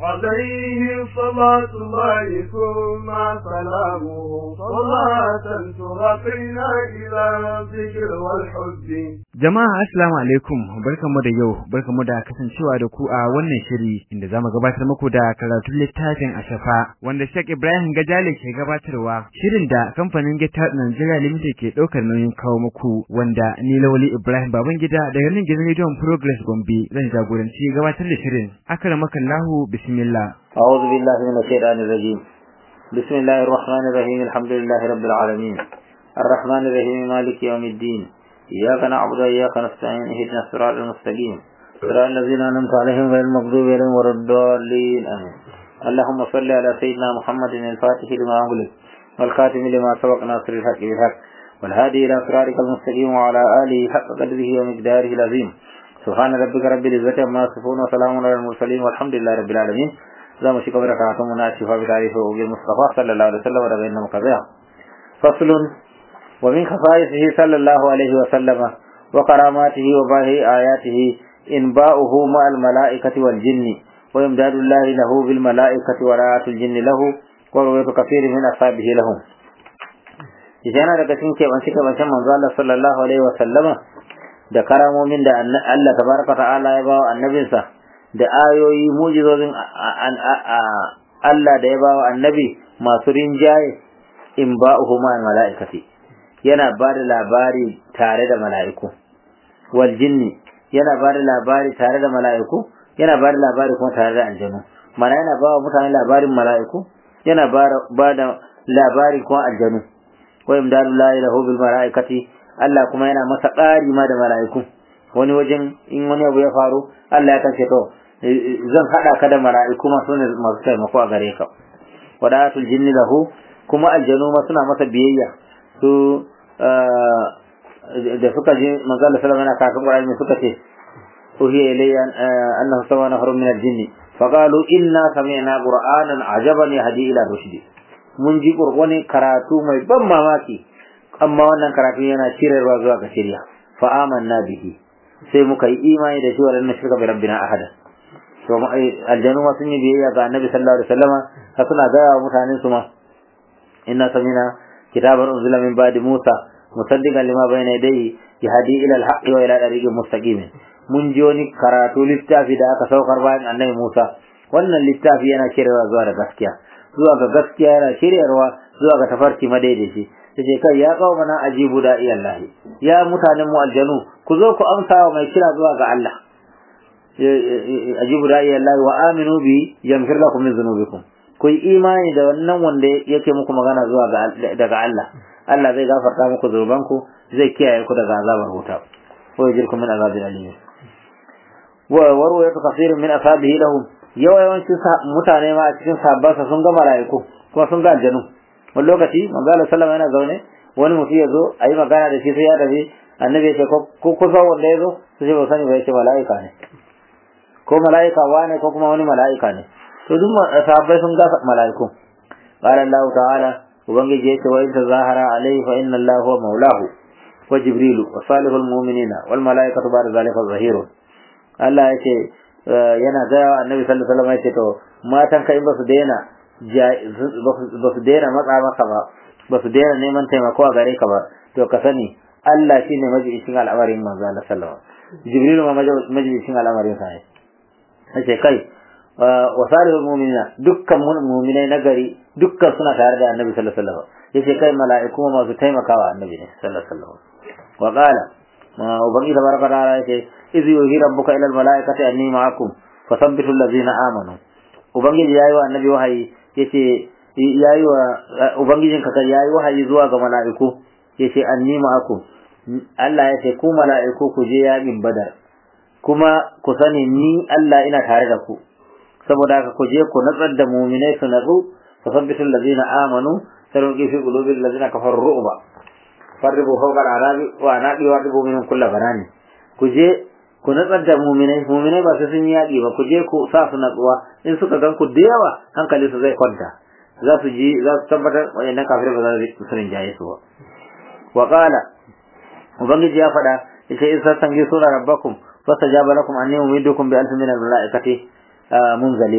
عليه صلاة الله ثم سلامه صلاة ترقينا إلى الذكر والحب Jama'a assalamu alaikum barkanmu da yau barkanmu da kasancewa da ku a wannan shiri inda zamu gabatar muku da karatun littafin Ashafa wanda Sheikh Ibrahim Gajale ke gabatarwa shirin da kamfanin Gita Nigeria Limited ke daukar nauyin kawo muku wanda ni Lawali Ibrahim Babangida daga nan gidan Radio Progress Gombe zan jagoranci gabatar da shirin akramakallahu bismillah أعوذ بالله من الشيطان الرجيم بسم الله الرحمن الرحيم الحمد لله رب العالمين الرحمن الرحيم مالك يوم الدين إياك نعبد وإياك نستعين اهدنا الصراط المستقيم صراط الذين أنعمت عليهم غير المغضوب عليهم ولا الضالين آمين اللهم صل على سيدنا محمد الفاتح لما أغلق والخاتم لما سبق ناصر الحق بالحق والهادي إلى صراطك المستقيم وعلى آله حق قدره ومقداره العظيم سبحان ربك رب العزة عما يصفون وسلام على المرسلين والحمد لله رب العالمين za mu shiga da karatun mu na shifa bi tarihi wa bil mustafa sallallahu alaihi wasallam daga inda muka tsaya faslun wa min khasa'isihi sallallahu alaihi wa sallama wa karamatihi wa bahi ayatihi in ba'uhu ma al malaikati wal jinni wa imdadu llahi lahu bil malaikati wa ra'atul jinni lahu wa ruwayatu kathirin min ashabihi lahum yana daga cikin keɓance keɓancen manzo Allah sallallahu alaihi wa sallama da karamomin da Allah tabaraka ta'ala ya ba wa annabinsa da ayoyi mujizozin Allah da ya ba wa annabi masu rinjaye in ba uhu ma mala'ikati yana ba da labari tare da mala'iku wal jinni yana ba da labari tare da mala'iku yana ba da labari kuma tare da aljanu mana yana ba wa mutane labarin mala'iku yana ba da labari kuma aljanu wa imdadu la lahu bil mala'ikati Allah kuma yana masa ƙari ma da mala'iku wani wajen in wani abu ya faru Allah ya kace to zan hada ka da mala'iku masu ne masu taimako a gare ka wadatul jinni lahu kuma aljanu ma suna masa biyayya su da suka je manzo Allah sallallahu alaihi wasallam Qur'ani suka ce uhiya ilayya annahu sawana harum min al-jinn faqalu inna sami'na qur'anan ajaban yahdi ila rushdi mun ji qur'ani karatu mai ban mamaki amma wannan karatu yana cirarwa zuwa ga shirya fa amanna bihi sai muka yi imani da shi wannan shirka bi rabbina ahada to aljanu ma sun yi biyayya ga annabi sallallahu alaihi wasallama har suna ga mutanen su ma inna samina kitaban unzila min ba'di musa musaddiqan lima bayna yadayhi yahdi ila al-haqqi wa ila tariqin mustaqim mun ji wani karatu littafi da aka saukar bayan annabi musa wannan littafi yana kirewa zuwa da gaskiya zuwa ga gaskiya yana shiryarwa zuwa ga tafarki madaidaici sai kai ya kawo mana ajibu da iyallahi ya mutanen mu aljanu ku zo ku amsa wa mai kira zuwa ga Allah ajibu da iyallahi wa aminu bi yaghfir lakum min dhunubikum ku yi imani da wannan wanda yake muku magana zuwa daga Allah Allah zai gafarta muku zunubanku zai kiyaye ku daga azabar wuta wa yajirkum min azabil alim wa warwayatu kathirun min ashabihi lahum yawayawancin mutane ma a cikin sahabbansa sun ga mala'iku kuma sun ga aljanu wani lokaci manzo sallama yana zaune wani mutum ya zo a yi magana da shi sai ya tafi annabi ya ce ko kusa wanda ya zo su ce ba sani ba ya ce mala'ika ne ko mala'ika wane ko kuma wani mala'ika ne to duk sahabbai sun ga mala'iku qala Allah ta'ala ubangiji ya ce wa in tazahara alayhi fa inna Allah huwa maulahu wa jibrilu wa salihul mu'minina wal mala'ikatu ba'da zalika zahirun Allah ya ce yana ga annabi sallallahu alaihi wasallam ya ce to matan kai ba su daina ba su daina matsa maka ba ba su daina neman taimako a gare ka ba to ka sani Allah shine majalisin al'amarin manzo Allah sallallahu alaihi wasallam jibrilu ma majalisin al'amarin sa ne nace kai wa salihul mu'minina dukkan mu'minai nagari dukkan suna tare da annabi sallallahu alaihi wasallam yace kai mala'iku ma su taimakawa annabi ne sallallahu alaihi wasallam wa qala ma ubangi tabaraka ta'ala yace iz yuhi rabbuka ila al mala'ikati anni ma'akum fasabbitu allazina amanu ubangiji yayi wa annabi wahayi yace yayi wa ubangijin ka yayi wahayi zuwa ga mala'iku yace anni ma'akum Allah yace ku mala'iku ku je yakin badar kuma ku sani ni Allah ina tare da ku saboda haka ku je ku natsar da mu'minai su natsu fasabbitu allazina amanu sarauki fi qulubil allazina kafaru ru'ba farribu fawqa al-arabi wa anaqi wa ribu minhum kullu banani ku je ku natsar da mu'minai mu'minai ba su sun yi yaƙi ba ku je ku sa su natsuwa in suka gan ku da yawa hankali su zai kwanta za su ji za su tabbatar wayannan kafirai ba za su rinjaye su ba wa qala ubangiji ya faɗa yace in sastangi sura rabbakum fastajaba lakum anni umidukum bi alfin min al-malaikati munzalina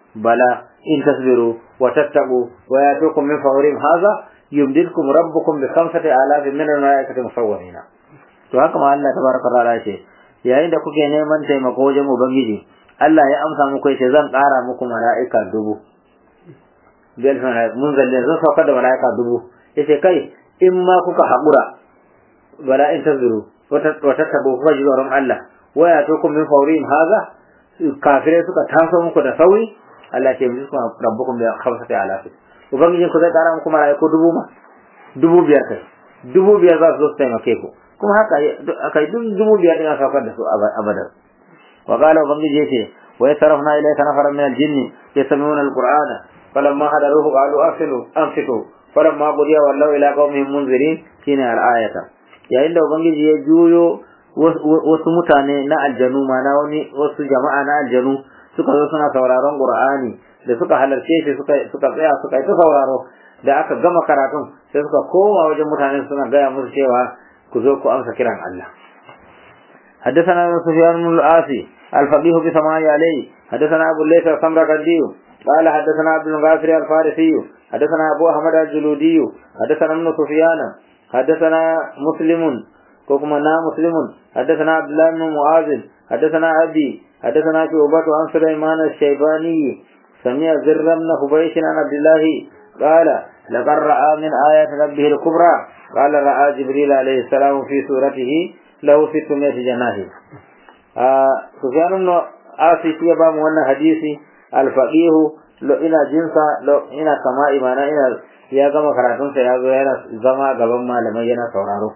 bala in tasbiru wa tattaqu wa yatukum min fawrihim hadha yumdidkum rabbukum bi khamsati alafin min al-malaikati musawwirina to haka ma Allah tabaraka wa ta'ala ce yayin da kuke neman taimako wajen ubangiji Allah ya amsa muku yace zan ƙara muku mala'ika dubu biyar mun zalle zan saukar da mala'ika dubu yace kai in ma kuka haƙura bala in tasbiru wa tattabu kuka ji tsoron Allah waya to kun min fawrihim haza kafirai suka taso muku da sauri Allah ce musu rabbukum bi khamsati alaf ubangijin ku zai ƙara muku mala'iku dubu ma dubu biyar kai dubu biyar za su zo su taimake ku kuma haka aka duk dubu biyar ina saukar da su a badar wa qala ubangiji yace wa yasrafna ilayka nafaran min al-jinn yastami'una al-qur'ana falamma hadaruhu qalu arsilu anfitu falamma qudiya wallahu ila qaumihim munzirin shine al-ayata yayin da ubangiji ya juyo wasu mutane na aljanu ma na wani wasu jama'a na aljanu suka zo suna sauraron qur'ani da suka halarce shi suka suka tsaya suka yi ta sauraro da aka gama karatun sai suka koma wajen mutane suna gaya musu cewa ku zo ku amsa kiran Allah حدثنا سفيان بن العاصي الفقيه بسماع عليه حدثنا ابو الليث السمرقندي قال حدثنا عبد الغافر الفارسي حدثنا ابو احمد الجلودي حدثنا ابن سفيان حدثنا مسلم كوكما مسلم حدثنا عبد الله بن معاذ حدثنا ابي حدثنا شعبة عن سليمان الشيباني سمع زر بن حبيش عن عبد الله قال لقد راى من ايات ربه الكبرى قال راى جبريل عليه السلام في سورته له 600 جناح سفيان بن عاصي ya ba mu wannan hadisi al-faqih lo ina jinsa lo ina kama imana ina ya gama karatunsa ya zo yana zama gaban malamai yana sauraro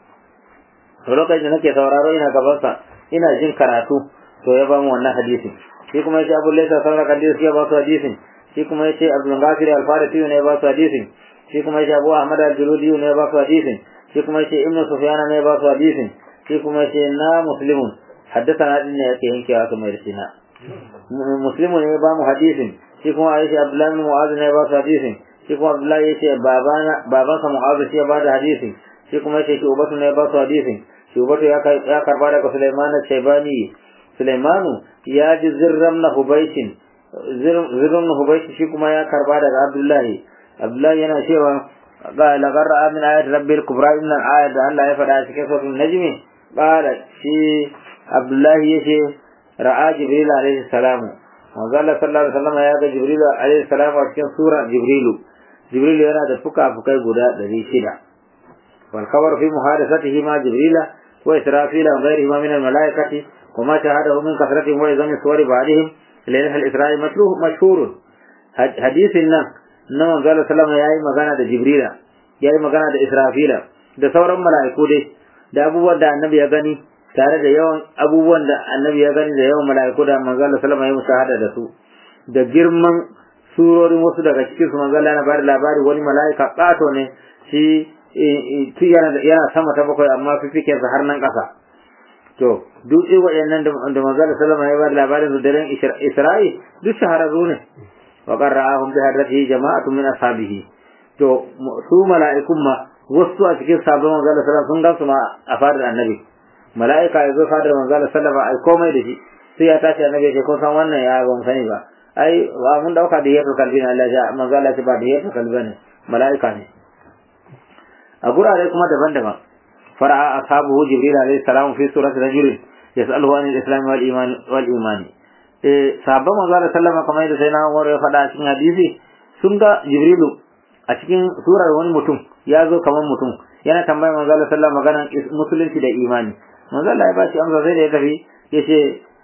to lokacin da nake sauraro ina gabansa ina jin karatu to ya ba mu wannan hadisi shi kuma yace Abu Laysa saura hadisi ya ba su hadisin shi kuma yace Abdul Ghafir al-Farisi ne ya ba su hadisin shi kuma yace Abu Ahmad al-Juludi ne ya ba su hadisin shi kuma yace Ibn Sufyan ne ya ba su hadisin shi kuma yace na muslimun haddathana din ne yake yankewa kamar sina muslimun ne ya ba mu hadisin shi kuma yace Abdullah bin Mu'adh ne ya ba su hadisin shi kuma Abdullah yace babana babansa Mu'adh shi ya ba da hadisin shi kuma yace shi Ubatu ne ya ba su hadisin shi Ubatu ya ya karba daga Sulaiman al-Shaybani Sulaimanu ya ji zirram na Hubaishin zirram na Hubaishin shi kuma ya karba daga Abdullahi Abdullahi yana cewa ga lagar ra'a min ayat rabbil kubra inna ayat da Allah ya faɗa cikin suratul najm qala shi Abdullahi yace ra'a Jibril alaihi salam manzo Allah sallallahu alaihi wasallam ya ga Jibril alaihi salam a cikin sura Jibrilu Jibril yana da fuka-fukai guda 600 wal khabar fi muhadathatihi ma Jibrila wa Israfil wa ghayrihima min al-malaikati وما شاهده من كثرة وعظم صور بعضهم ليلة الإسراء مشهور مشهور حديث النم نما قال سلام ياي مغانا da Jibrila yayi magana da Israfila da sauran mala'iku dai da abubuwan da annabi ya gani tare da yawan abubuwan da annabi ya gani da yawan mala'iku da manzo Allah sallama ya musahada da su da girman surorin wasu daga cikin su manzo Allah yana bada labari wani mala'ika kato ne shi yana yana sama ta bakwai amma fifikensa har nan ƙasa to duk waɗannan da manzo da sallama ya ba labarin su daren Isra'i duk shahararru ne wa qarra'ahum bi hadratihi jama'atun min ashabihi to su mala'ikun ma wasu a cikin sabon manzo da sallama sun gansu ma a fadar annabi mala'ika ya zo fadar manzo da sallama ai komai da shi sai ya tashi annabi ya ce ko san wannan ya ban sani ba ai wa mun dauka da yato kalbi na Allah ya manzo Allah ya ba da yato kalbi ne mala'ika ne a gurare kuma daban-daban فرأى أصحابه جبريل عليه السلام في سورة رجل يسأله عن الإسلام والإيمان والإيمان sahabban manzo Allah sallama kamar yadda sai na Umar ya faɗa a cikin hadisi sun ga Jibrilu a cikin surar wani mutum ya zo kamar mutum yana tambayar manzo Allah sallama maganan musulunci da imani manzo Allah ya ba shi amsa sai da ya tafi ya ce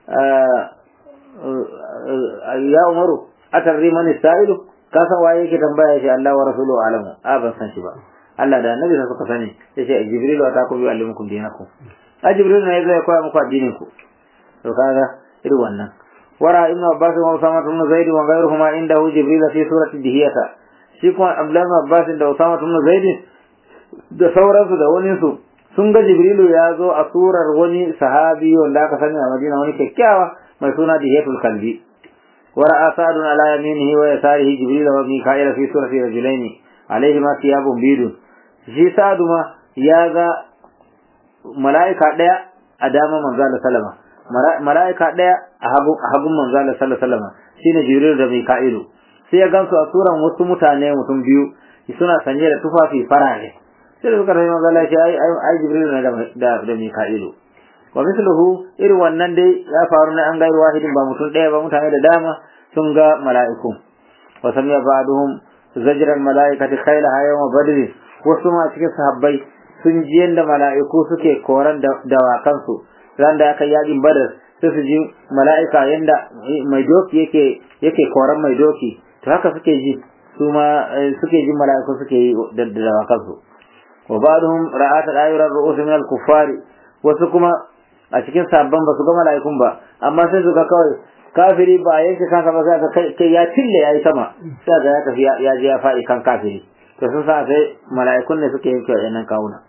ya Umaru atarri man sa'ilu ka san waye yake tambaya shi Allah wa rasuluhu alamu a ban san shi ba Allah da annabi sa suka sani sai ce Jibril wa ta ku bi alimukum dinakum a Jibril ne zai koya muku addinin ku to kaga irin wannan wara ibnu Abbas wa Usama ibn Zaid wa ghayruhuma indahu Jibril fi surati dihiyata shi kuma Abdullah ibn Abbas da Usama ibn Zaid da sauransu da wani su sun ga Jibrilu ya zo a surar wani sahabi wanda aka sani a Madina wani kyakkyawa mai suna dihiyatul kalbi ورأى سعد على يمينه ويساره جبريل وميكائيل في سورة رجلين عليهما ثياب بيض shi sadu ma ya ga mala'ika ɗaya a dama manzo da salama mala'ika daya a hagun a hagun manzo Allah sallallahu alaihi wasallam shine Jibril da Mika'ilu sai ya gansu a suran wasu mutane mutum biyu suna sanye da tufafi farare sai da suka tafi manzo Allah shi ai ai Jibril ne da da Mika'ilu wa misluhu irin wannan dai ya faru na an gairu wahidin ba mutum daya ba mutane da dama sun ga mala'iku wa samiya ba'duhum zajran mala'ikati khayla yawma badr wasu ma cikin sahabbai sun ji yanda mala'iku suke koran dawakansu ran da aka yakin badar sai su ji mala'ika yanda mai doki yake yake koran mai doki to haka suke ji su ma suke ji mala'iku suke yi da dawakansu wa ba'dhum ra'at al-ayra ru'us min al-kuffar wasu kuma a cikin sabban ba su ga mala'ikun ba amma sai su ga kawai kafiri ba yanke kansa ba sai ka kai ya tille yayi sama sai ga ya tafi ya je ya faɗi kan kafiri to sun sa sai mala'ikun ne suke yanke wannan kawuna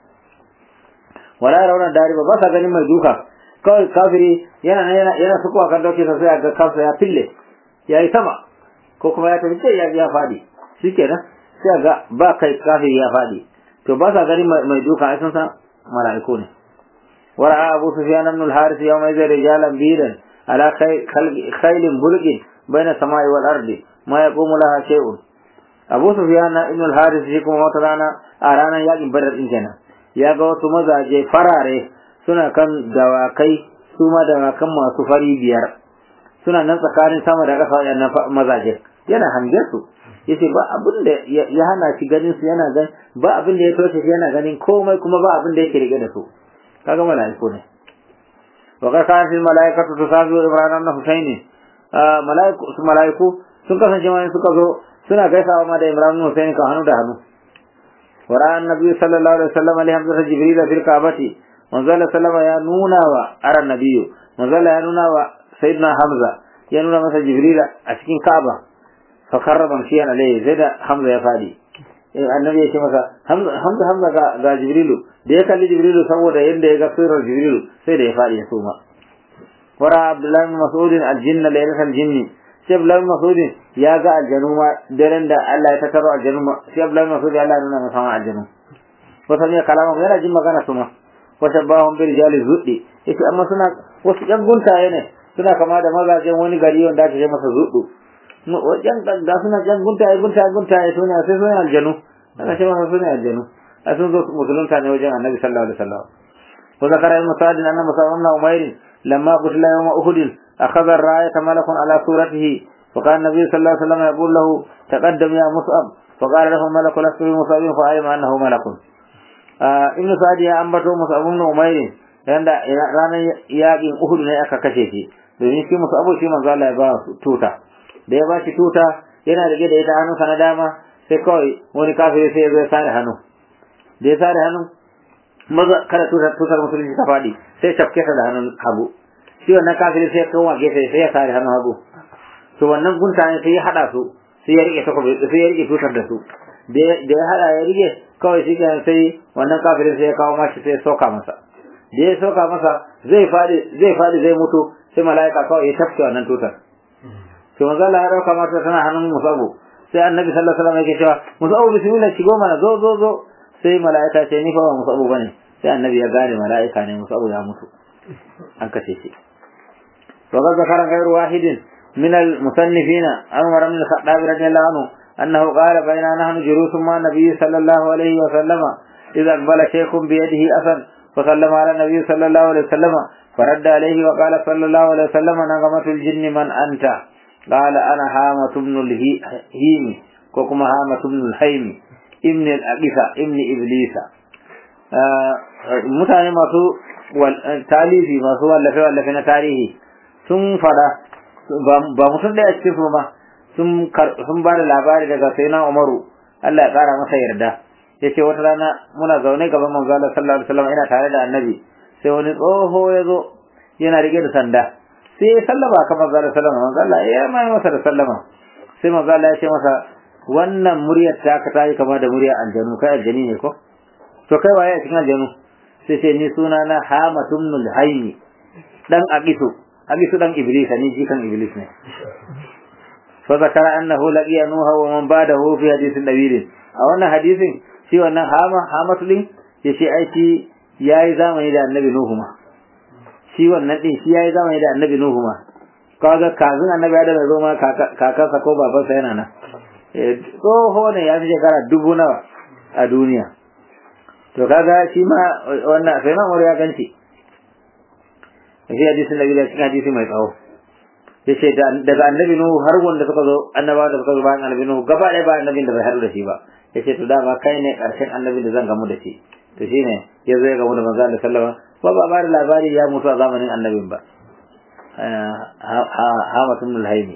wala rauna dari ba sa ganin mai duka kawai kafiri yana yana yana sukuwa kan dauke sa sai ga kansa ya fille yayi sama ko kuma ya tafi sai ya ya fadi shikenan sai ga ba kai kafiri ya fadi to ba sa ganin mai duka ai sun san mala'iku ne wara abu sufyan ibn al-harith yawma idza rijalan bidan ala khayl bulqin baina samai wal ardi ma yaqumu laha shay'un abu sufyan ibn al-harith shi kuma wata rana a ranar yakin badar din kenan ya ga wasu mazaje farare suna kan dawakai su ma dawakan masu fari biyar suna nan tsakanin sama da ƙasa waɗannan mazaje yana hange su yace ba abin da ya hana shi ganin su yana gan ba abin da ya toshe shi yana ganin komai kuma ba abin da yake rike da su kaga malaiku ne wa ka kan fil malaikatu tusazu ibrahim ibn husaini malaiku malaiku sun kasance wani suka zo suna gaisawa ma da imran ibn husaini kan hannu da hannu ورأى النبي صلى الله عليه وسلم لحمزة جبريل في الكعبة منزل سلم يا نونا وأرى النبي منزل يا نونا وسيدنا حمزة يا نونا مثل جبريل أشكين كعبة فخر ممشيا عليه زيد حمزة يا فادي annabi ya ce masa hamza hamza ga jibrilu da ya kalli jibrilu saboda yadda ya ga sirar jibrilu sai da ya faɗi ya suma wara abdullahi bin mas'udin aljinna laylatal jinni sai abdullahi bin mas'udin ya ga aljanu ma daren da Allah ya tattaro aljanu ma sai abdullahi bin mas'udin Allah ya nuna masa aljanu wata ne kalama yana jin magana su ma wata bawon bir jali zuɗi yace amma suna wasu ƴan guntaye ne suna kama da mazajen wani gari wanda ake ce masa zuɗu wajen ga suna ƴan guntaye guntaye guntaye suna sai suna aljanu ana ce masa suna aljanu a sun zo musulunta ne wajen annabi sallallahu alaihi wasallam wa zakara ibn sa'd anna musa'ibna umayr lamma qutila yawm uhud akhadha ar-rayata malakun ala suratihi وقال النبي صلى الله عليه وسلم يقول له تقدم يا مصعب فقال له الملك لست بمصعب فعلم انه ملك ibn sa'ad ya ambato musu abun na umairi yanda ranar yaƙin uhud ne aka kashe shi domin shi musu abu shi manzo Allah ya ba tuta da ya ba shi tuta yana rike da ita hannunsa na dama sai kawai wani kafiri sai ya zo ya sare hannu da ya sare hannu maza kada tutar tutar musulunci ta faɗi sai tafke ta da hannun hagu shi wannan kafiri sai ya kawo gefe sai ya sare hannun hagu to wannan guntaye sai ya haɗa su sai ya rike takobi sai ya rike tutar da su da ya haɗa ya rike kawai shi kenan sai wannan kafirin sai ya kawo mashi sai ya soka masa da ya soka masa zai fadi zai fadi zai mutu sai mala'ika kawai ya tafke wannan tutar to manzo Allah ya dauka mata tana hannun musabu sai annabi sallallahu alaihi wasallam yake cewa musabu bismillah shigo mana zo zo zo sai mala'ika ce ni fa ba musabu bane sai annabi ya gane mala'ika ne musabu ya mutu an kace shi wa ga zakara ghairu wahidin من المصنفين عمر بن الخطاب رضي الله عنه أنه قال بين نحن جلوس مع النبي صلى الله عليه وسلم إذا أقبل شيخ بيده أثر فسلم على النبي صلى الله عليه وسلم فرد عليه وقال صلى الله عليه وسلم نغمة الجن من أنت قال أنا هامة بن الهيم وكما هامة بن الهيم ابن الأقفة ابن إبليس mutane masu talifi masu wallafe wallafe na tarihi sun fada ba mutum ɗaya cikin su ma sun ba da labari daga sayyidina Umaru Allah ya kara masa yarda yace wata rana muna zaune gaban manzo Allah sallallahu alaihi wasallam ina tare da annabi sai wani tsoho ya zo yana rike da sanda sai ya sallama kan manzo Allah sallallahu alaihi wasallam manzo ya mai masa da sallama sai manzo Allah ya ce masa wannan muryar ta ka tayi kama da muryar aljanu kai aljani ne ko to kai waye a cikin aljanu sai sai ni suna na Hamatumnul Haymi dan Aqisu Aqisu dan Iblis ni jikan Iblis ne فذكر أنه لقي نوح ومن بعده في حديث طويل a wannan hadisin shi wannan hama hamatu din yace ai shi yayi zamani da annabi nuhu ma shi wannan din shi yayi zamani da annabi nuhu ma kaga kazin annabi adam ya zo ma kakansa ko babansa yana nan tsoho ne ya fi shekara dubu nawa a duniya to kaga shi ma wannan sai ma ya ganci shi hadisin da bila cikin hadisi mai tsawo ya ce daga annabi nuhu har wanda suka zo annabawa da suka zo bayan annabi nuhu gaba ɗaya ba annabin da bai haɗu da shi ba ya ce to dama kai ne ƙarshen annabin da zan gamu da shi to shine ya zo ya gamu da manzo Allah sallama ba ba ba labari ya mutu a zamanin annabin ba hamatun mulhaimi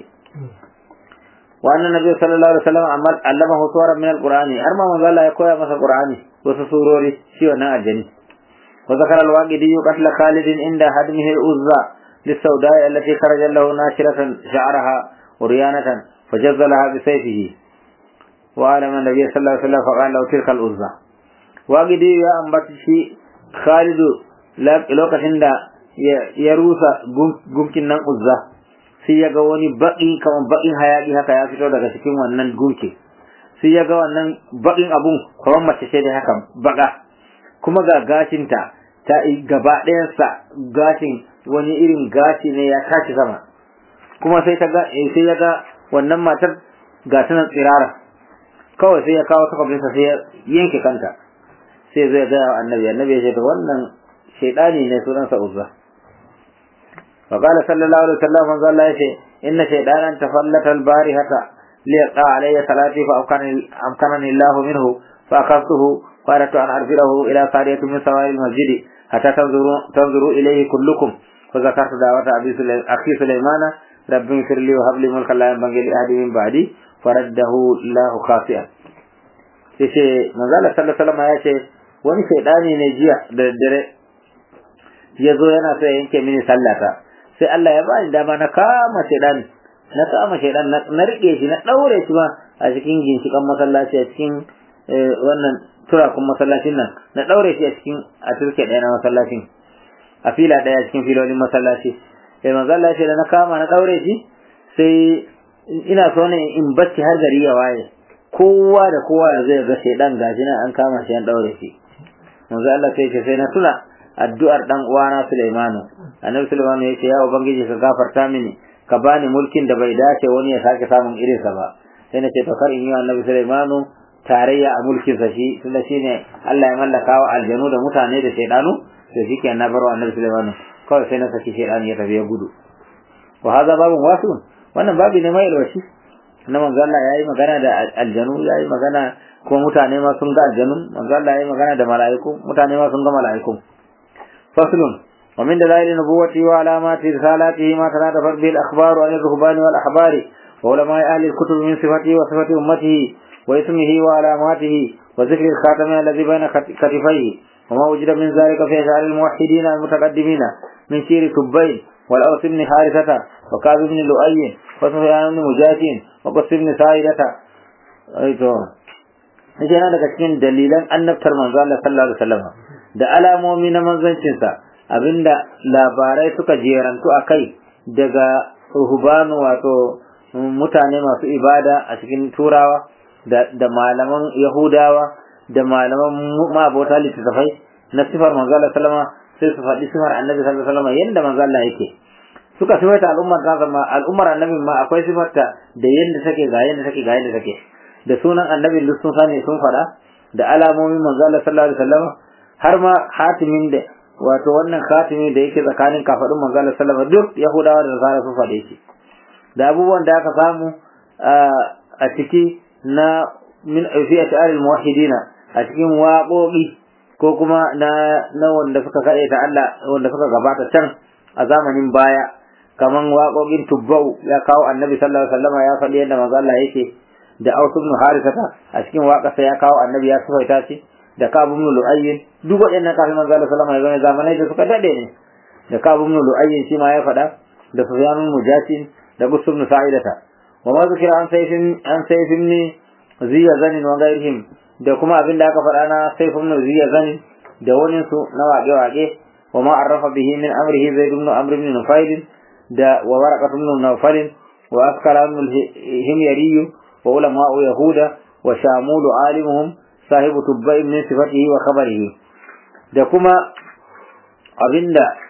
wa annan nabi sallallahu alaihi wasallam amma allamahu suwaran min alqur'ani har ma manzo Allah ya koya masa qur'ani wasu surori shi wannan aljani wa zakara alwaqidi qatl khalid inda hadmihi al-uzza للسوداء التي خرج له ناشرة شعرها وريانة فجزلها بسيفه وعلم النبي صلى الله عليه وسلم فقال له تلك الأزة واقدي يا أنبت شي خالد lokacin da ya rusa gumkin nan uzza sai ya ga wani baƙi kamar baƙin hayaƙi haka ya fito daga cikin wannan gunki sai ya ga wannan baƙin abun kamar mace ce da haka baƙa kuma ga gashinta ta gaba ɗayansa gashin wani irin gashi ne ya tashi sama kuma sai ta ga sai ya ga wannan matar ga ta tsirara kawai sai ya kawo takobinsa sai ya yanke kanta sai zai ga annabi annabi ya ce to wannan shaidani ne sunansa uzza وقال صلى الله عليه وسلم من قال الله إن شيطانا تفلت البارحة ليقع علي صلاتي فأمكنني الله منه فأخذته فأردت أن أرسله إلى سارية من سوائل المسجد حتى تنظروا, تنظروا إليه كلكم فذكرت دعوة أبي سليم أخي سليمان رب اغفر لي وهب لي ملكا لا ينبغي لأحد من بعدي فرده الله خاسئا yace manzo Allah sallallahu alaihi wasallam ya ce wani shaidani ne jiya da dare ya zo yana so ya yanke mini sallata sai Allah ya bani dama na kama shaidan na kama shaidan na rike shi na daure shi ma a cikin ginshikan masallaci a cikin wannan turakun masallacin nan na daure shi a cikin a turke ɗaya na masallacin a fila ɗaya cikin filolin masallaci sai manzo Allah ya ce da na kama na daure shi sai ina so ne in bacci har gari ya waye kowa da kowa da zai ga shaidan gashi nan an kama shi an daure shi manzo Allah sai ce sai na tuna addu'ar dan uwana Sulaimanu annabi Sulaimanu yace ya ubangiji ka gafarta mini ka bani mulkin da bai dace wani ya sake samun irin sa ba sai na ce to kar in yi annabi Sulaimanu tarayya a mulkin sa shi tunda shine Allah ya mallaka wa aljanu da mutane da shaydanu to shike na barwa annabi Sulaimanu kawai sai na saki shaydanu ya tafi ya gudu wa hada babun wasu wannan babi ne mai alwashi na manzo Allah yayi magana da aljanu yayi magana kuma mutane ma sun ga aljanu manzo Allah yayi magana da mala'iku mutane ma sun ga mala'iku فصل ومن دلائل نبوته وعلامات رسالاته ما تنادفت به الأخبار عن الرهبان والأحبار وعلماء أهل الكتب من صفته وصفة أمته واسمه وعلاماته وذكر الخاتم الذي بين كتفيه وما وجد من ذلك في أشعار الموحدين المتقدمين من شير كبين والأوس بن حارثة وكعب بن لؤي وسفيان بن مجاهد وقص بن سائدة أيضا Nake yana daga cikin dalilan annabtar manzo Allah sallallahu alaihi wasallam da alamomi na manzancinsa abinda labarai suka jerantu a kai daga ruhubanu wato mutane masu ibada a cikin turawa da malaman yahudawa da malaman mabota littattafai na sifar manzo Allah sallama sai su faɗi sifar annabi sallallahu alaihi wasallam yanda manzo Allah yake suka sifarta al'ummar ta zama al'ummar annabi ma akwai sifarta da yanda take ga yanda take ga yanda take da sunan annabi duk sun sani sun faɗa da alamomin manzo Allah sallallahu alaihi wasallam har ma hatimin da wato wannan khatimi da yake tsakanin kafadun manzo Allah sallallahu alaihi wasallam duk yahudawa da nasara sun faɗe shi da abubuwan da aka samu a ciki na min fi ash'ar al-muwahhidina a cikin waƙoƙi ko kuma na na wanda suka kaɗe ta Allah wanda suka gabata can a zamanin baya kaman waƙoƙin tubbau ya kawo annabi sallallahu alaihi wasallam ya faɗi yadda manzo Allah yake da Aus ibn Harithata a cikin waƙarsa ya kawo annabi ya sifaita shi da Ka'ab ibn Lu'ayy duk waɗannan kafin manzo Allah sallallahu alaihi wasallam zamanai da suka dade ne da Ka'ab ibn Lu'ayy shi ma ya faɗa da Sufyan ibn Mujatin da Qus ibn Sa'idata wa ma zikira an sayfin an sayfin ni ziya zanin wa gairihim da kuma abin da aka faɗa na sayfin ibn ziya zanin da wani su na waƙe-waƙe wa ma arrafa bihi min amrihi zaid ibn amr ibn nufail da wa waraqat ibn nawfal wa askara ibn himyari wa ulama yahuda wa shamul alimuhum sahibu tubbai min sifatihi wa khabarihi da kuma abinda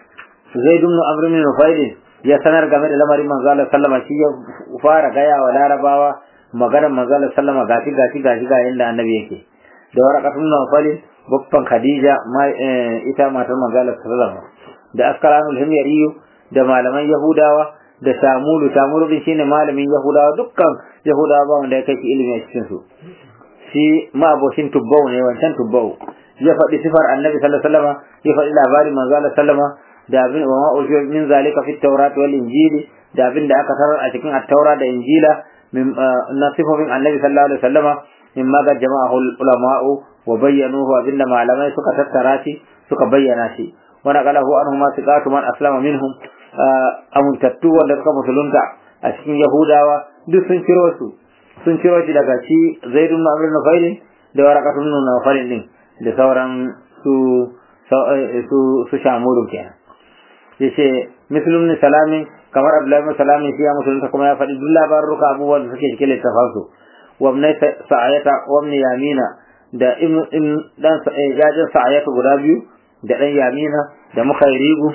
zaid ibn amr ibn nufail ya sanar game da lamarin manzo Allah sallama shi ya fara gaya wa larabawa maganar manzo Allah sallama gashi gashi gashi ga yanda annabi yake da warakatun nufail babban khadija ita matar manzo Allah sallama da askaranul himyariyu da malaman yahudawa da samulu samulu din shine malamin yahudawa dukkan yahudawa ba wanda ya kai ilimi a cikin su shi ma'aboshin tubbau ne wancan tubbau ya faɗi sifar annabi sallallahu alaihi wasallam ya faɗi labarin manzo Allah sallama da abin wa ma ujiya min zalika fi tawrat wal injili da abin da aka tarar a cikin at-taura da injila min na sifofin annabi sallallahu alaihi wasallam mimma ga jama'ahu ulama'u wa bayyanuhu abinda malamai suka tattara shi suka bayyana shi wa naqalahu anhum siqatu man aslama minhum amintattu wanda suka musulunta a cikin yahudawa duk sun ciro su sun ciro shi daga shi zaid ibn amr ibn da warakatun ibn nawfal din da sauran su su su shamuru kenan yace muslim ne salami kamar abdullahi ibn salami shi ya musulunta kuma ya faɗi duk labaruka abubuwan da suke cikin littafin su wa ibn sa'ayata wa ibn yamina da ibn dan yajin sa'ayata guda biyu da dan yamina da mukhairigu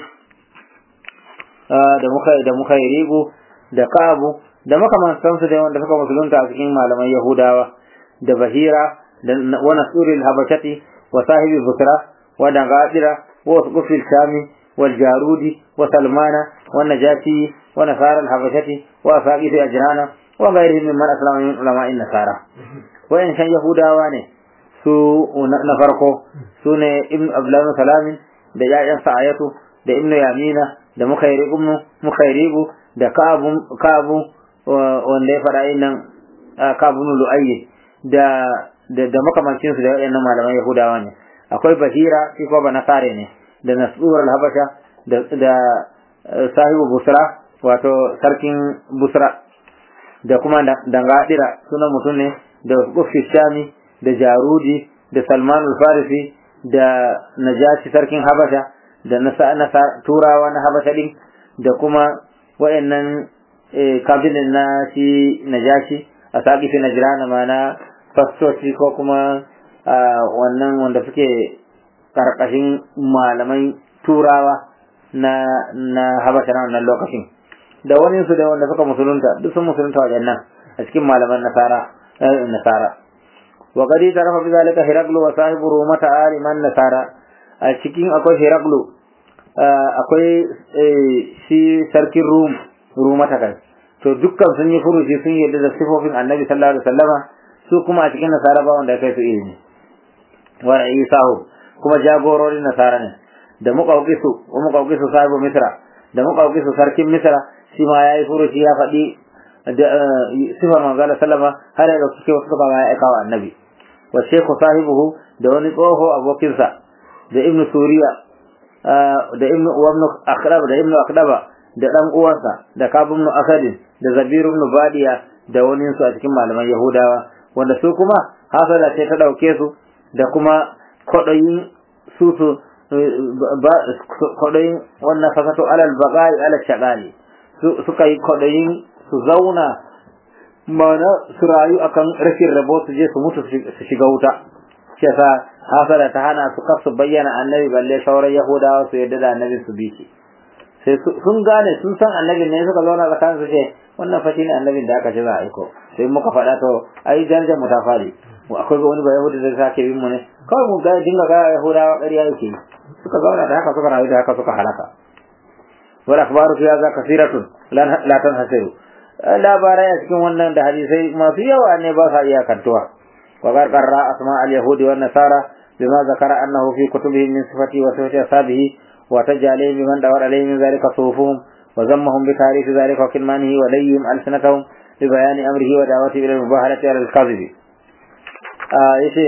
da muka da muka yi rigo da kabu da makamantansu da wanda suka musulunta a cikin malaman yahudawa da bahira da wa nasuril habashati wa sahibi busra wa dangadira wa usqufil shami wal jarudi wa salmana wa najati wa nasara al habashati wa asaqi ajrana wa ghairihim mimman aslama min ulama'in nasara wayan shan yahudawa ne su na farko su ne ibn abdullah salamin da ya'yan sa'ayatu da ibn yamina da mukhairibu mukhairibu da kabu kabu wanda ya fara yin nan kabu lu'ayyi da da da makamancin su da wayannan malaman yahudawa ne akwai bahira shi ko banasare ne da nasur al-habasha da da sahibu busra wato sarkin busra da kuma dangadira sunan mutum ne da kufi shami da jarudi da salman al-farisi da najashi sarkin habasha da na turawa na habasha din da kuma wayannan kabilin na shi najashi a saƙifi na jirana ma na fastoci ko kuma wannan wanda suke karkashin malaman turawa na na habasha na wannan lokacin da wani su da wanda suka musulunta duk sun musulunta waɗannan a cikin malaman nasara nasara wa qadi tarafa bi zalika hiraqlu wa sahibu rumata aliman nasara a cikin akwai hiraqlu akwai shi sarkin rum rumata kai to dukkan sun yi furuci sun yarda da sifofin annabi sallallahu alaihi wasallama su kuma a cikin nasara ba wanda kai su ilimi wa isahu kuma jagororin nasara ne da muqawqisu wa muqawqisu sahibu misra da muqawqisu sarkin misra shi ma yayi furuci ya faɗi da sifar manzo sallama har da suke wasu ba ya aika wa annabi wa shaykhu sahibuhu da wani tsoho abokinsa da ibnu suriya da ibnu wabnu akhdab da ibnu akhdaba da dan uwansa da kabun ibn asadin da zabir ibn badiya da wani su a cikin malaman yahudawa wanda su kuma hasala ce ta dauke su da kuma kodayin su su kodayin wannan fasato alal bagai ala shagali suka yi kodayin su zauna mana su rayu akan rashin rabo su je su mutu su shiga wuta shi yasa hasala ta hana su kafsu bayyana annabi balle sauran yahudawa su yadda da annabi su bi shi sai sun gane sun san annabin ne suka zauna tsakanin su ce wannan fa shine annabin da aka ce za a aiko sai muka faɗa to ai darajar mu ta fari akwai ga wani ba yahudi da sake bin mu ne kawai mu ga dinga ga yahudawa ƙarya yake suka zauna da haka suka rayu da haka suka halaka wal akhbaru fi hadha kathiratun la tanhasiru labarai a cikin wannan da hadisai masu yawa ne ba sa iya kantuwa wa qarqara asma al yahudi wan nasara bima zakara annahu fi kutubihim min sifati wa sifati ashabihi wa tajali biman dawar alayhi min zalika sufuhum wa zammahum bi tarikh zalika wa kilmanihi wa layyim alsanatahum bi bayani amrihi wa da'wati ila al mubahalati ala al kadhib yace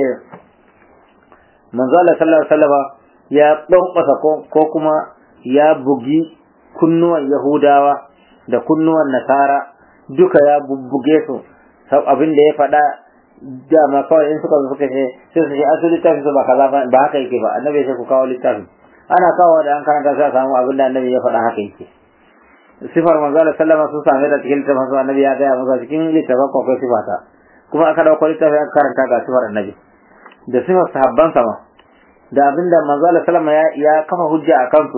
manzo Allah sallallahu alaihi wasallam ya bambasa ko kuma ya bugi kunnuwan yahudawa da kunnuwan nasara duka ya bubbuge su abin da ya faɗa dama kawai in suka zo suka ce sai su ce asu littafin su ba kaza ba haka yake ba annabi sai ku kawo littafin ana kawo da an karanta sai a samu abin da annabi ya faɗa haka yake sifar manzo Allah sallama sun same da cikin littafin su annabi ya gaya masa cikin littafin ko akwai sifata kuma aka dauko littafin aka karanta ga sifar annabi da sifar sahabban sama da abin da manzo Allah sallama ya kafa hujja a kansu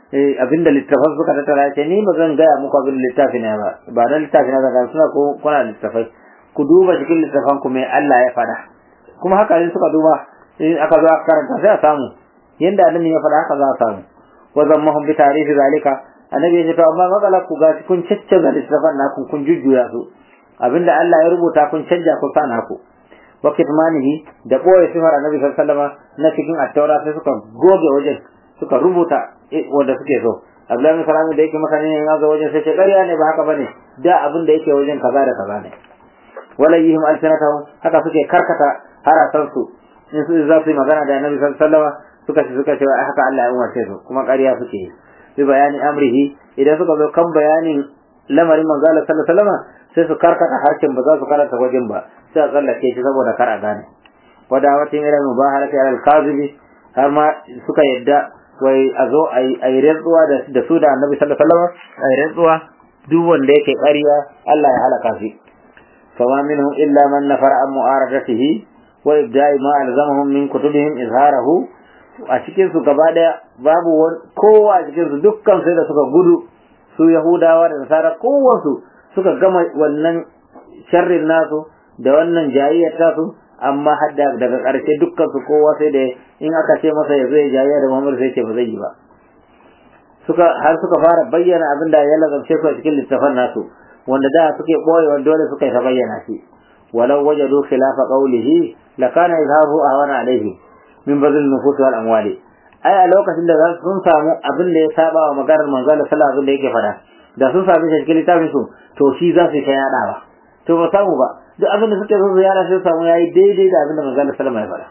abinda littafan suka tattara ce ni ba zan gaya muku abin littafi na ba ba da littafi na zaka suna ko kuna littafai ku duba cikin littafan ku mai Allah ya fada kuma haka ne suka duba in aka zo aka karanta sai a samu yanda annabi ya fada haka za a samu wa zammahum bi tarihi zalika annabi ya ce to amma matsala ku ga kun caccaza littafan naku kun jujjuya su abinda Allah ya rubuta kun canja ku sa naku wa kitmanihi da boye sifar annabi sallallahu alaihi wasallam na cikin at-taura sai suka goge wajen suka rubuta wanda suke so Abdullahi Salami da yake maka ne ya zo wajen sai ce ƙarya ne ba haka bane da abin da yake wajen kaza da kaza ne wala yihim alsanatahum haka suke karkata harasan su in su za su yi magana da Annabi sallallahu alaihi wasallam suka ce suka ce haka Allah ya umarce su kuma ƙarya suke yi bi bayani amrihi idan suka zo kan bayanin lamarin manzo Allah sallallahu alaihi wasallam sai su karkata harshen ba za su karanta wajen ba sai a tsallake shi saboda kar a gane wadawatin ila mubaharati ala al-kazibi har ma suka yadda wai a zo a yi rantsuwa da su da annabi sallallahu alaihi wasallam a yi rantsuwa duk wanda yake ƙarya Allah ya halaka shi fama minhum illa man nafara an mu'aradatihi wa ibda'i ma alzamahum min kutubihim izharahu a cikin su gaba daya babu kowa a cikin su dukkan sai da suka gudu su yahudawa da nasara kowan su suka gama wannan sharrin nasu da wannan jayyar tasu amma hadda daga ƙarshe dukkan su kowa sai da in aka ce masa ya zo ya jayya da Muhammad sai ce ba zai yi ba suka har suka fara bayyana abin da ya lazamce su a cikin littafan nasu wanda da suke boyewa dole suka yi ta bayyana shi walau wajadu khilafa qawlihi lakana izhabu ahwana alaihi min bazil nufus wal amwali ai a lokacin da sun samu abin da ya saba wa maganar manzo Allah sallallahu alaihi wasallam da yake fada da sun sami shi cikin littafin su to shi za su yi ta yadawa to ba samu ba duk abin da suke so su yada sai samu yayi daidai da abin da manzo Allah sallallahu alaihi wasallam ya fada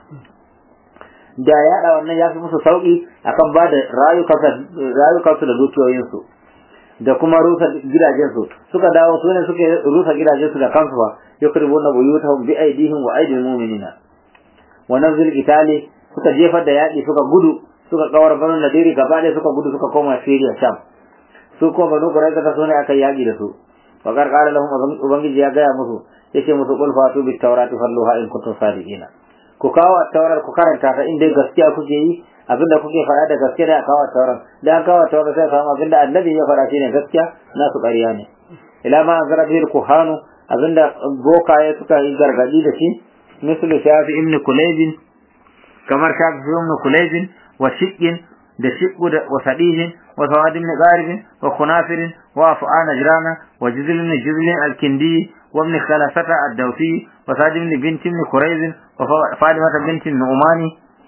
da yaɗa wannan ya fi musu sauƙi akan ba da rayukansu da dukiyoyinsu da kuma rusa gidajensu suka dawo su ne suke rusa gidajensu da kansu ba yukribuna buyutahum bi aidihim wa aidil mu'minina wa nazil itali suka jefar da yaƙi suka gudu suka kawar banu nadiri gaba ɗaya suka gudu suka koma Syria Sham su kuma banu Qurayza ta sune aka yaƙi da su wa qad qala lahum ubangiji ya gaya musu yace musu qul fatu bit tawrati falluha in kuntum sadiqina ku kawo taurar ku karanta ta inda gaskiya kuke yi abinda kuke faɗa da gaskiya da kawo taurar da an kawo taurar sai samu abinda annabi ya faɗa shine gaskiya na su ƙarya ne ila ma anzara bihi kuhanu abinda bokaye suka yi gargadi da shi mislu shafi ibn kulayb kamar shafi ibn kulayb wa shiqqin da shiqqu da wa sadihin wa sawad ibn qarib wa khunafir wa af'an najrana wa jizl ibn jizl al-kindi وابن خلافة الدوسي وسعد بن بنت بن قريز وفاطمة بنت النعمان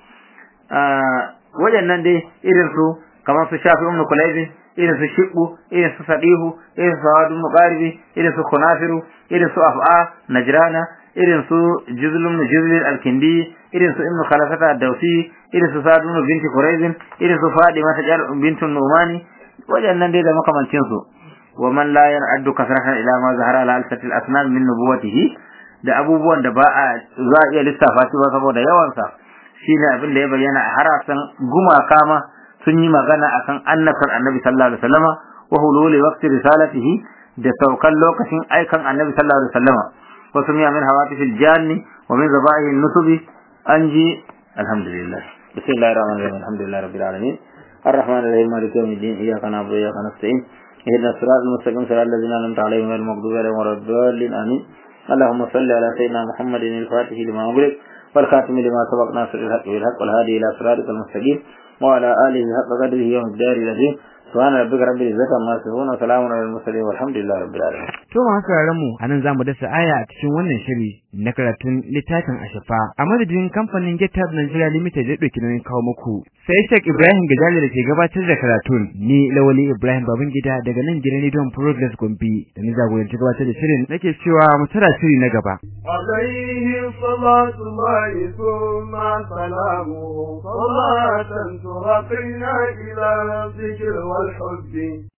wajen dai irin su kamar su shafi umnu kulaibi irin su shiqu irin su sadihu irin su sawadu muqaribi irin su khunafiru irin su af'a najrana irin su juzlum juzlil alkindi irin su ibnu khalafata ad-dawsi irin su sa'd ibn binti quraiz irin su fadima ta jar bint numani wajen dai da makamancin su wa man la yar'addu kasratan ila ma zahara ala alfatil asnan min nubuwatihi da abubuwan da ba a za a iya lissafa shi ba saboda yawansa shine abin da ya bayyana a harasan gumaka ma sun yi magana akan annabtar annabi sallallahu alaihi wasallama wa hululi waqti risalatihi da saukan lokacin aikan annabi sallallahu alaihi wasallama wa sumiya min hawatifil janni wa min zabahi nusubi anji alhamdulillah bismillahir rahmanir rahim alhamdulillahi rabbil alamin الرحمن الرحيم مالك يوم الدين اياك نعبد واياك نستعين اهدنا الصراط المستقيم صراط الذين انعمت عليهم غير المغضوب عليهم ولا الضالين امين اللهم صل على سيدنا محمد الفاتح لما أغلق والخاتم لما سبق ناصر الحق بالحق والهادي إلى صراطك المستقيم وعلى آله حق قدره يوم الدار العظيم سبحان ربك رب العزة عما يصفون وسلام على المرسلين والحمد لله رب العالمين To masu sauraron mu anan zamu dasa aya a cikin wannan shiri na karatun littafin Ashafa a madadin kamfanin GitHub Nigeria Limited da dauki nauyin kawo muku sai Sheikh Ibrahim Gajali da ke gabatar da karatun ni Lawali Ibrahim Babangida daga nan gidan Rediyon Progress Gombe da ni jagoranci gabatar da shirin nake cewa mu tara shiri na gaba عليه صلاة الله ثم سلامه صلاة ترقينا إلى الذكر والحب